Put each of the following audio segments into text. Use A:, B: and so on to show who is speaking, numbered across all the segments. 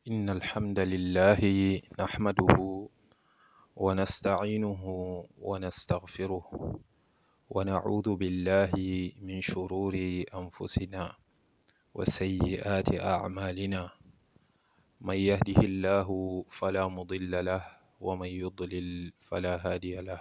A: إن الحمد لله نحمده ونستعينه ونستغفره ونعوذ بالله من شرور أنفسنا وسيئات أعمالنا من يهده الله فلا مضل له ومن يضلل فلا هادي له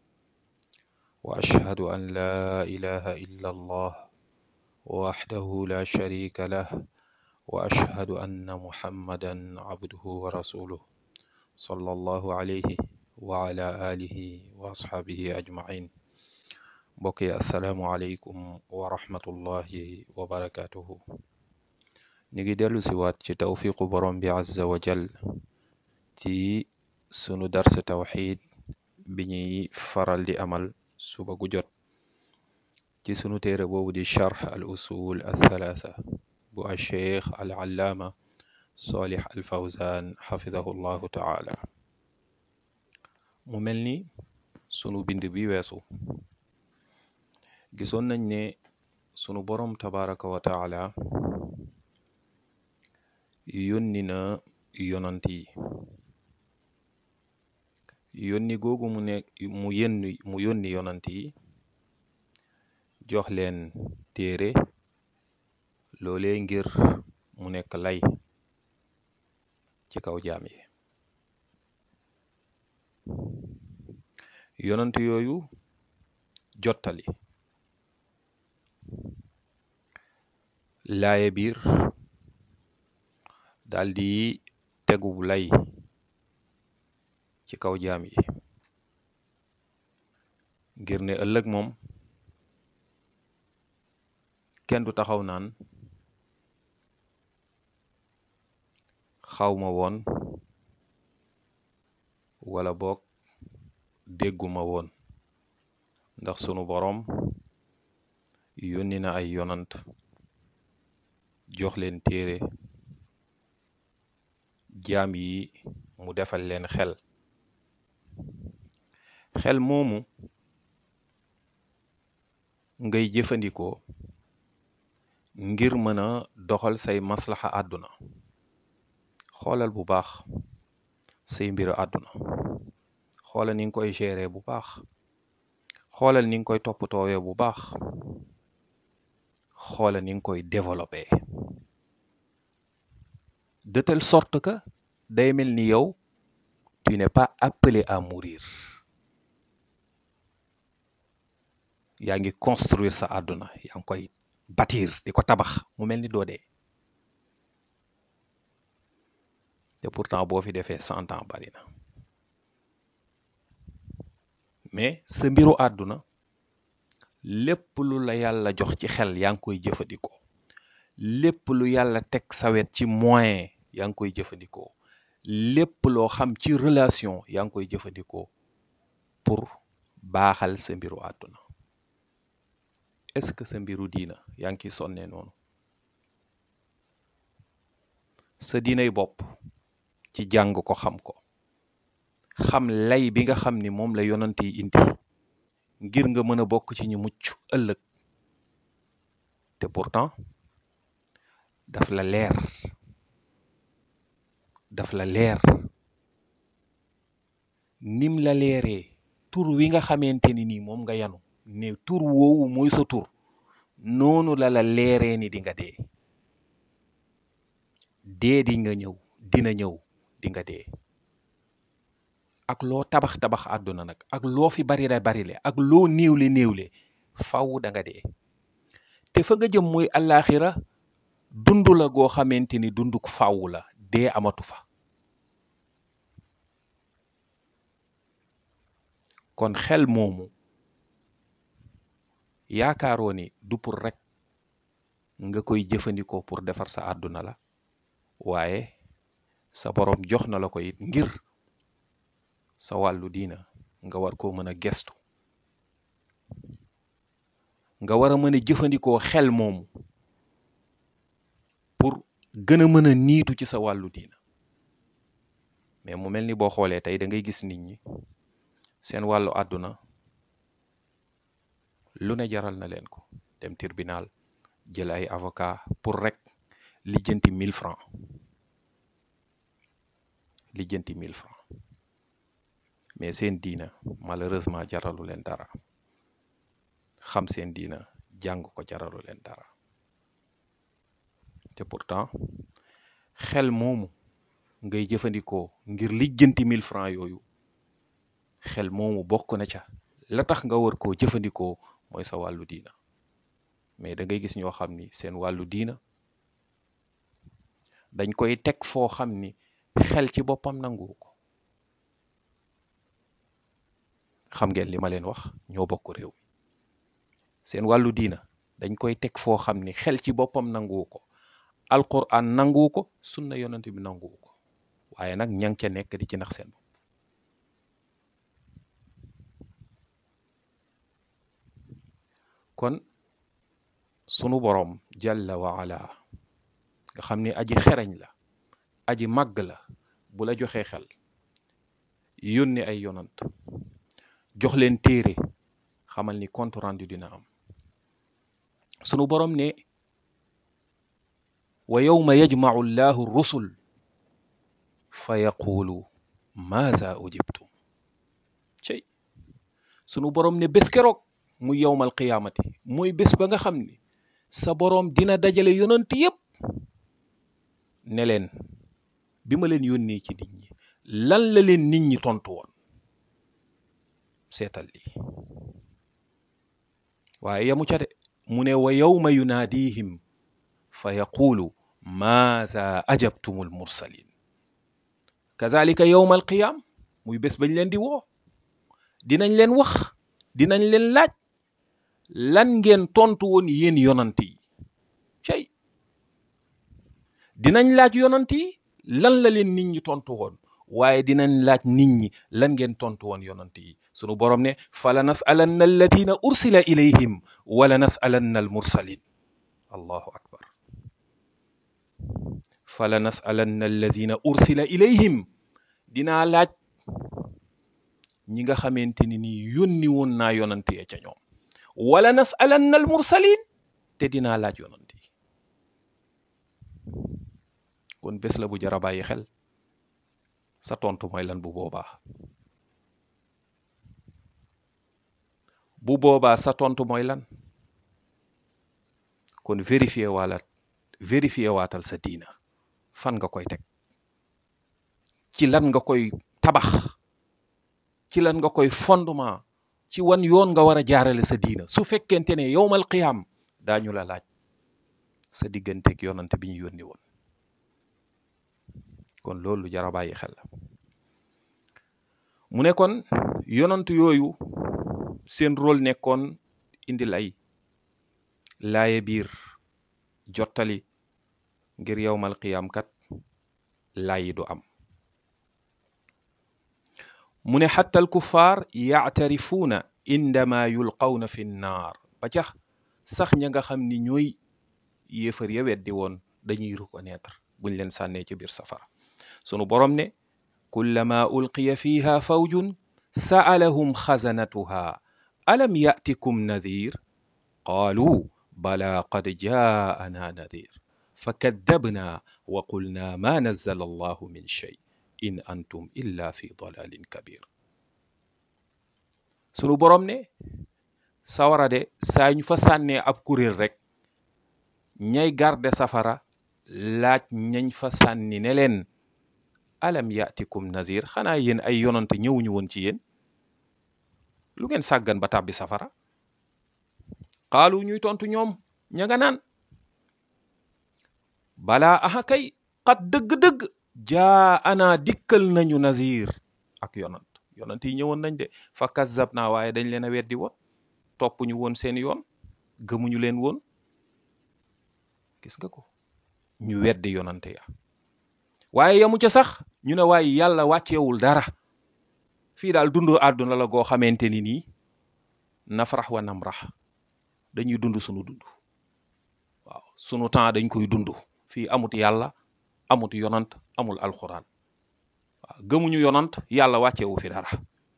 A: وأشهد أن لا إله إلا الله وحده لا شريك له وأشهد أن محمدا عبده ورسوله صلى الله عليه وعلى آله وأصحابه أجمعين mbokk yi asalaamualeykum wa rahmatullahi wa barakatuhu ñu ngi dellu si waat ci tawfiqu borom bi azza wa jal ci sunu dars tawxid bi ñuy faral di amal suba gu jot ci sunu téere boobu di charx al usul al thalatha bu al cheikh al allaama solih al fawzan xafidahu llahu taala mu mel ni sunu bind bi weesu gisoon nañ ne sunu borom tabaraka wa taala yónni na yonant yi yónni googu mu ne mu yónni mu yónni yonant yi jox leen téere loolee ngir mu nekk lay ci kaw jaam yi yonant yooyu jottali laaye biir daldi tegu lay ci kaw jaam yi ngir ne ëllëg moom kenn du taxaw naan xawma woon wala boog dégguma woon ndax sunu boroom yónni na ay yonant jox leen téere jaam yi mu defal leen xel xel moomu ngay jëfandikoo ngir mën a doxal say maslaxa àdduna xoolal bu baax say mbiru àdduna xoolal ni nga koy gérer bu baax xoolal ni nga koy toppatoowee bu baax xoolal ni nga koy développer de telle sorte que day mel ni yow tu n'es pas appelé à mourir yaa ngi construire sa àdduna yaa ngi koy bâtir di ko tabax mu mel ni doo dee te pourtant boo fi defee cent ans bari na mais sa mbiru àdduna lépp lu la yàlla jox ci xel yaa ngi koy jëfandikoo lépp lu yàlla teg sa wet ci moyen yaa ngi koy jëfandikoo lépp loo xam ci relation yaa ngi koy jëfandikoo pour baaxal sa mbiru àdduna est-ce que sa mbiru diina yaa ngi ciy sonnee noonu sa diinay bopp ci jàng ko xam ko xam lay bi nga xam ni moom la yonant yi indi ngir nga mën a bokk ci ñu mucc ëllëg te pourtant daf la leer daf la leer nim la leeree tur wi nga xamante ni nii moom nga yanu ne tur woowu mooy sa tur noonu la la leeree ni di nga dee dee di nga ñëw dina ñëw di nga dee ak loo tabax tabax àdduna nag ak loo fi bari la bari le ak loo néewle néewle faw da nga dee te fa nga jëm mooy àllaaxira dund la goo xamante ni dunduk faw la dee amatu fa kon xel moomu yaakaaroo ni du pour rek nga koy jëfandikoo pour defar sa àdduna la waaye sa boroom jox na la ko it ngir sa wàllu diina nga war koo mën a gestu nga war a mën a jëfandikoo xel moomu pour gën a mën a niitu ci sa wàllu diina mais mu mel ni boo xoolee tey da ngay gis nit ñi seen wàllu àdduna lu ne jaral na leen ko dem tribunal jël ay avocat pour rek lijjanti mille francs lijjanti mille francs mais seen diina malheureusement jaralu leen dara xam seen diina jàng ko jaralu leen dara te pourtant xel moomu ngay jëfandikoo ngir lijjanti mille francs yooyu xel moomu bokk na ca la tax nga war koo jëfandikoo mooy sa wàllu diina mais da ngay gis ñoo xam ni seen wàllu diina dañ koy teg foo xam ni xel ci boppam nangu ko xam ngeen li ma leen wax ñoo bokk réew mi seen wàllu diina dañ koy teg foo xam ni xel ci boppam nangu ko alquran nangu ko sunna yonent bi nangu ko waaye nag ña ngi ca nekk di ci nax seen bopp kon sunu boroom jalla wa ala nga xam ni aji xereñ la aji màgg la bu la joxee xel yónni ay yonant jox leen téere xamal ni compte rendu dina am sunu boroom ne wa yawma yajma'u llahu rusul fa yaqulu maaza ujibtum cey sunu boroom ne bés keroog muy yowmal qiyaamati mooy bés ba nga xam ni sa boroom dina dajale yonant yépp ne leen bi ma leen yónnee ci nit ñi lan la leen nit ñi tontu woon seetal lii waaye yamu ca de mu ne wa yawma yunaadihim fa yaqulu maaza ajabtumul mursalin kazalika yowma alqiyam muy bés bañ leen di woo dinañ leen wax dinañ leen laaj lan ngeen tontu woon yéen yonant yi cey dinañ laaj yonant yi lan la leen nit ñi tontu woon waaye dinañ laaj nit ñi lan ngeen tontu woon yonant yi sunu borom ne fala nasalanna alladina ursila ilayhim wala nasalanna almursalin allahu akbar fala nasalanna alladina ursila ilayhim dinaa laaj ñi nga xamante ni nii yónni woon naa yonant ya ca ñoom wala nasalanna almursalin te dinaa laaj yonant yi kon bés la bu jar a bàyyi xel sa tontu mooy lan bu boobaa bu boobaa sa tontu mooy lan kon vérifier waala vérifier waatal sa diina fan nga koy teg ci lan nga koy tabax ci lan nga koy fondement ci wan yoon nga war a jaarale sa diina su fekkente ne yowmal qiyaam daañu la laaj sa digganteeg yonante bi ñu yónni woon kon loolu jara bàyyi xel la mu ne kon yonant yooyu seen rôle nekkoon indi lay laaye biir jottali ngir yowmal qiyaam kat laayi du am mu ne xatta al kuffaar yaatarifuuna indama yulqawna fi nnaar ba cax sax ña nga xam ni ñooy yéefar ya weddi woon dañuy reconnaître buñ leen sànnee ci biir safara sunu borom ne kullama ulqiya fiha fawjun sa'alahum xazanatuha alam ya'tikum nadir qaalu bala qad jaa'ana nadir fakadabna wa qulna ma nazzala allahu min shay in antum illa fi dalalin kabir sunu borom ne sawara de saa ñu fa sànnee ab kuréel rek ñay garde safara laaj ñañ fa sànni ne leen alam yatikum nazir xanaa yéen ay yonante ñëwuñu woon ci yéen lu ngeen sàggan ba tàbbi safara xaalu ñuy tontu ñoom ña nga naan balaa aha kay xat dëgg-dëgg jaa ana dikkal nañu nazir ak yonant yonant yi ñëwoon nañ de fa kazzab naa waaye dañ leen a weddi woon topp ñu woon seen yoon gëmuñu leen woon gis nga ko ñu weddi yonante ya waaye yamu ca sax ñu ne waaye yàlla wàccewul dara fii daal dundu àdduna la goo xamante ni nii nafrax wa namrax dañuy dund sunu dund waaw sunu temps dañ koy dund fii amut yàlla amut yonant amul alxuraan waaw gëmuñu yonant yàlla wàccewu fi dara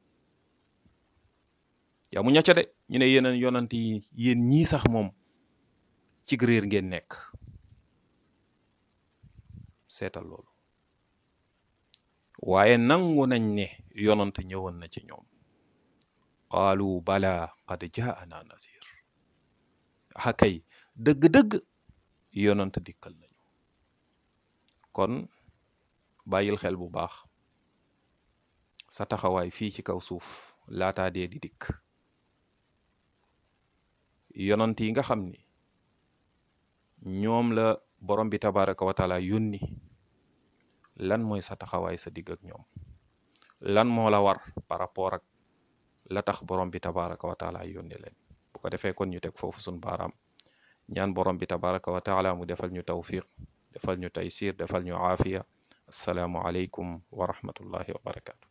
A: yamu ña ca de ñu ne yeneen yonant yi yéen ñii sax moom ci réer ngeen nekk seetal loolu waaye nangu nañ ne yonant ñëwoon na ci ñoom qaalu bala qad jaana nasir akay dëgg-dëgg yonant dikkal nañu kon bàyyil xel bu baax sa taxawaay fii ci kaw suuf laataa dee di dikk yonant yi nga xam ni ñoom la borom bi tabaraka wa taala yónni lan mooy sa taxawaay sa digg ak ñoom lan moo la war par rapport ak la tax borom bi tabaraka wa taala yónni leen bu ko defee kon ñu teg foofu suñ baaraam ñaan borom bi tabaraka wa taala mu defal ñu tawfiq defal ñu taysir defal ñu aafiya assalaamu aleykum wa rahmatullahi wa barakatu